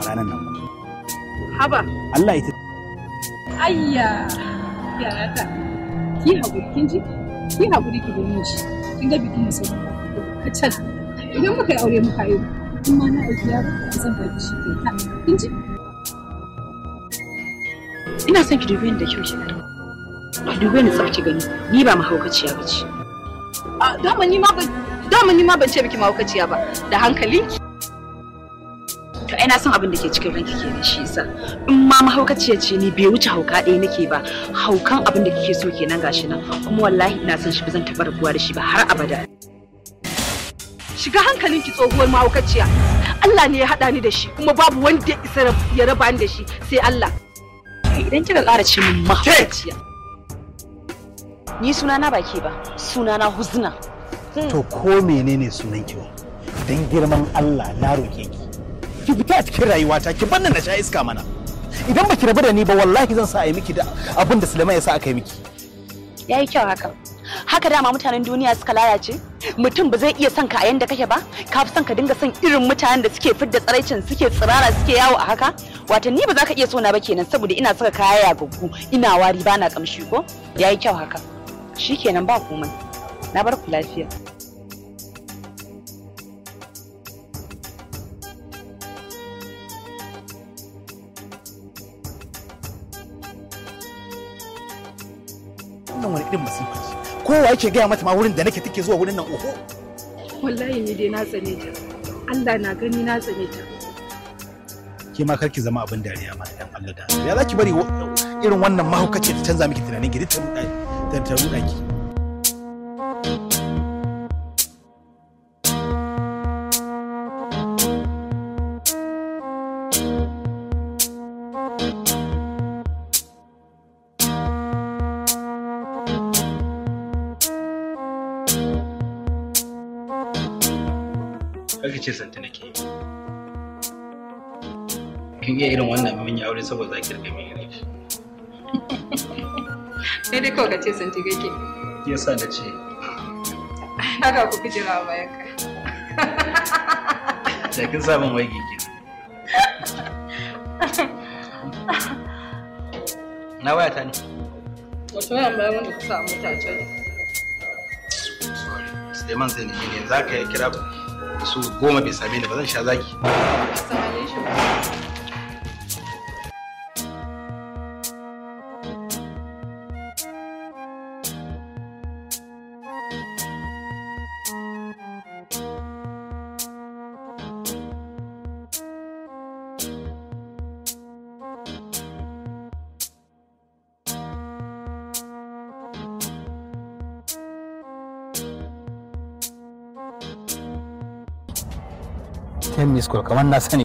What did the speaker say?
ranar nan ba haba Allah ita ayya yaya ta ki haƙuri kin ji ki haƙuri ki gani shi kin ga bikin sai kacal idan muka yi aure muka yi in ma na aiki yaro zan ba ki shi kai ta kin ji ina son ki dube ni da kyau ki gani ki dube ni tsaf ki gani ni ba mahaukaciya ba ce a dama ni ma ban dama ni ma ban ce miki mahaukaciya ba da hankalinki to ai na san abin da ke cikin ranki kenan shi yasa in ma mahaukaciya ce ni bai wuce hauka ɗaya nake ba haukan abin da kike so kenan gashi nan kuma wallahi ina son shi ba zan taɓa rabuwa da shi ba har abada shiga hankalinki tsohuwar mahaukaciya Allah ne ya haɗa ni da shi kuma babu wanda ya isa ya raba ni da shi sai Allah idan kika ƙara ce min mahaukaciya ni sunana ba ke ba sunana huzna to ko menene sunan ki dan girman Allah na roke ki ki fita a cikin rayuwata ki bannan na sha iska mana idan baki rabu da ni ba wallahi zan sa a yi miki da abin da Sulaiman ya sa aka yi miki yayi kyau haka haka dama mutanen duniya suka lalace mutum ba zai iya son ka a yanda kake ba ka fi son ka dinga son irin mutanen da suke fidda tsaraicin suke tsirara suke yawo a haka wata ni ba za ka iya so na ba kenan saboda ina saka kaya yagaggu ina wari ba na kamshi ko yayi kyau haka shikenan ba komai na bar ku lafiya wannan wani irin masifa ce kowa yake gaya mata ma wurin da nake take zuwa wurin nan oho wallahi ni dai na tsane ta Allah na gani na tsane ta ke ma karki zama abin dariya ma dan Allah da ya zaki bari irin wannan mahaukaci ta canza miki tunanin ki ta ruɗa ta ta ruɗa ki Kake ce santa nake yi. Kin iya irin wannan mun yi aure saboda za ki rika mai laifi. sai dai kawai ka ce santi kake Shi yasa na ce haka ku fi jira bayan ka da kin sa min waige ki. Na waya ta ne. wato yan bayan wanda ku samu mutace ne Sorry. Suleiman zai nemi ne za ka kira su goma bai same ni ba zan sha zaki. samane shi ba ten miss call kamar na sani